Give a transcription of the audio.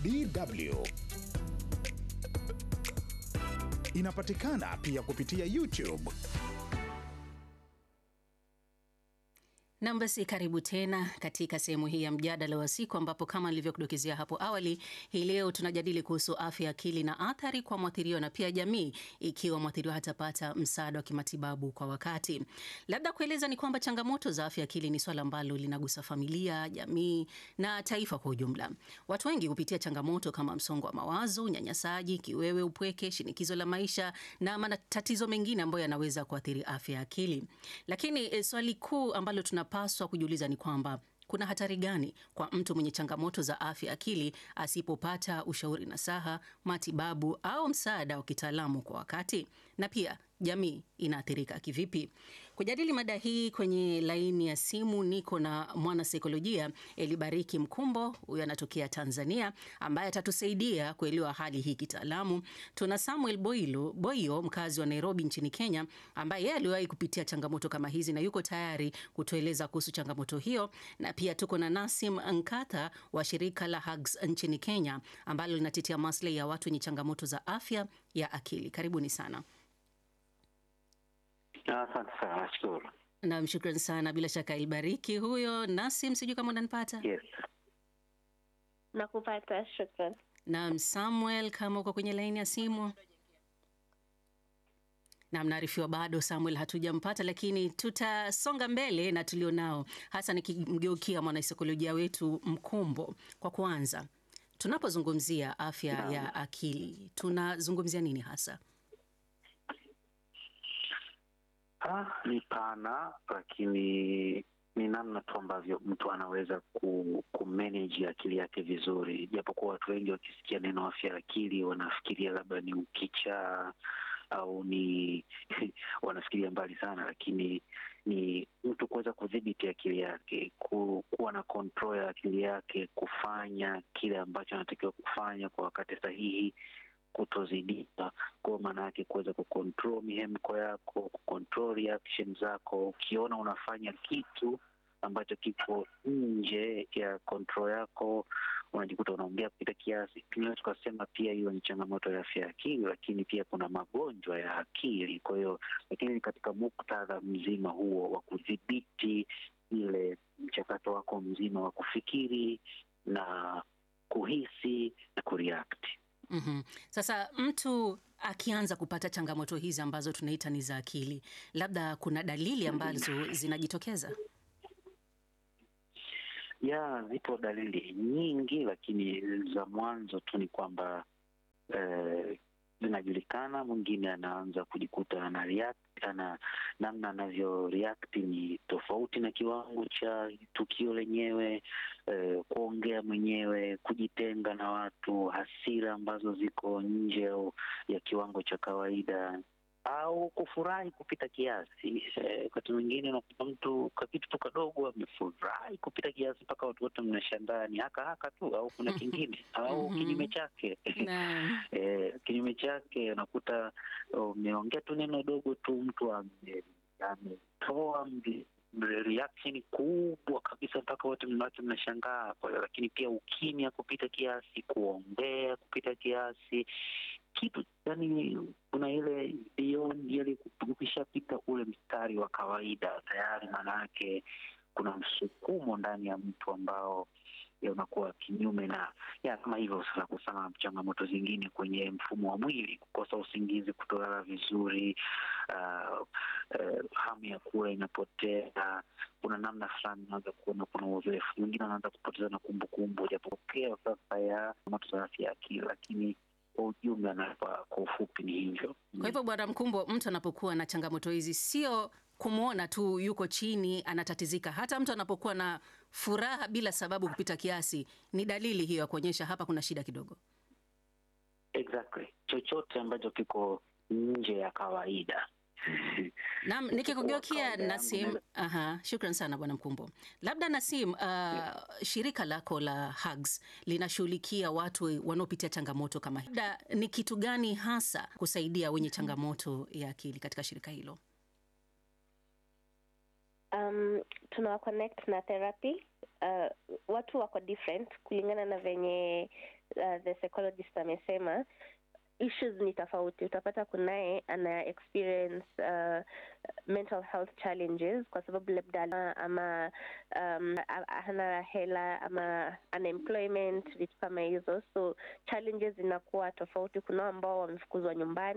DW. Inapatikana pia kupitia YouTube. Nam, basi karibu tena katika sehemu hii ya mjadala wa siku, ambapo kama nilivyokudokezea hapo awali, hii leo tunajadili kuhusu afya ya akili na athari kwa mwathiriwa na pia jamii, ikiwa mwathiriwa hatapata msaada wa kimatibabu kwa wakati. Labda kueleza ni kwamba changamoto za afya ya akili ni swala ambalo linagusa familia, jamii na taifa kwa ujumla. Watu wengi hupitia changamoto kama msongo wa mawazo, unyanyasaji, kiwewe, upweke, shinikizo la maisha na matatizo mengine ambayo yanaweza kuathiri afya ya akili. Lakini e, swali kuu ambalo tuna paswa kujiuliza ni kwamba kuna hatari gani kwa mtu mwenye changamoto za afya akili asipopata ushauri nasaha, matibabu au msaada wa kitaalamu kwa wakati, na pia jamii inaathirika kivipi? Kujadili mada hii kwenye laini ya simu niko na mwanasaikolojia Elibariki Mkumbo, huyo anatokea Tanzania, ambaye atatusaidia kuelewa hali hii kitaalamu. Tuna Samuel Boilo, Boyo, mkazi wa Nairobi nchini Kenya, ambaye yeye aliwahi kupitia changamoto kama hizi na yuko tayari kutueleza kuhusu changamoto hiyo, na pia tuko na Nasim Nkatha wa shirika la Hugs nchini Kenya, ambalo linatetea maslahi ya watu wenye changamoto za afya ya akili. Karibuni sana. Asante sana, nashukuru. Nam, shukran sana. Bila shaka Ilbariki huyo. Nasim, sijui kama unanipata. Yes, Nakupata, shukran. Nam, Samuel, kama uko kwenye laini ya simu. Nam, naarifiwa bado Samuel hatujampata, lakini tutasonga mbele na tulionao, hasa nikimgeukia mwanasaikolojia wetu Mkumbo. Kwa kwanza, tunapozungumzia afya Naam. ya akili tunazungumzia nini hasa? ah, ni pana, lakini ni namna tu ambavyo mtu anaweza ku, kumanage akili yake vizuri, japokuwa watu wengi wakisikia neno afya ya akili wanafikiria labda ni ukichaa au ni wanafikiria mbali sana, lakini ni mtu kuweza kudhibiti akili yake, ku, kuwa na control ya akili yake, kufanya kile ambacho anatakiwa kufanya kwa wakati sahihi, kutozidika kwa maana yake kuweza kucontrol mihemko yako, kucontrol reaction zako. Ukiona unafanya kitu ambacho kiko nje ya control yako, unajikuta unaongea kupita kiasi. Tunaweza tukasema pia hiyo ni changamoto ya afya ya akili, lakini pia kuna magonjwa ya akili. Kwa hiyo, lakini katika muktadha mzima huo wa kudhibiti ile mchakato wako mzima wa kufikiri na kuhisi na kureact. Mhm. Sasa mtu akianza kupata changamoto hizi ambazo tunaita ni za akili, labda kuna dalili ambazo zinajitokeza. ya zipo dalili nyingi, lakini za mwanzo tu ni kwamba eh, zinajulikana. Mwingine anaanza kujikuta ana react, ana namna anavyo react ni tofauti na kiwango cha tukio lenyewe, eh, kuongea mwenyewe, kujitenga na watu, hasira ambazo ziko nje au ya kiwango cha kawaida au kufurahi kupita kiasi. Eh, Wakati mwingine unakuta mtu kwa kitu tu kadogo amefurahi kupita kiasi mpaka watu wote mnashangaa ni haka haka tu, au kuna kingine au Mhm. kinyume chake. Naam. Eh, kinyume chake unakuta umeongea tu neno dogo tu, mtu ame- ametoa mri- reaction kubwa kabisa mpaka wote mnawake mnashangaa. Kwa hiyo lakini pia ukimya kupita kiasi, kuongea kupita kiasi, kitu yani kuna ile beyond ile, ukishapita ule mstari wa kawaida tayari, maanayake kuna msukumo ndani ya mtu ambao ya unakuwa kinyume na ya kama hivyo. Sasa kusana changamoto zingine kwenye mfumo wa mwili, kukosa usingizi, kutolala vizuri, uh, uh, hamu ya kula inapotea. Kuna namna fulani unaanza kuona kuna uzoefu mwingine, anaanza kupoteza na kumbukumbu, japokea sasa ya changamoto za afya ya akili, lakini kwa ujumla na kwa kwa ufupi ni hivyo. Kwa hivyo Bwana Mkumbo, mtu anapokuwa na changamoto hizi sio kumwona tu yuko chini anatatizika. Hata mtu anapokuwa na furaha bila sababu kupita kiasi, ni dalili hiyo ya kuonyesha hapa kuna shida kidogo. Exactly, chochote ambacho kiko nje ya kawaida Naam, nikikugeukia kawaida yangu Nasim. naweza- Aha, shukran sana Bwana Mkumbo. Labda Nasim, uh, shirika lako la Hugs linashughulikia watu wanaopitia changamoto kama hii. Labda ni kitu gani hasa kusaidia wenye changamoto ya akili katika shirika hilo? um, tunawa connect na therapy uh, watu wako different kulingana na venye uh, the psychologist amesema issues ni tofauti utapata kunaye ana experience uh, mental health challenges kwa sababu labda ama um, hana hela ama unemployment vitu kama hizo so challenges zinakuwa tofauti kunao ambao wamefukuzwa nyumbani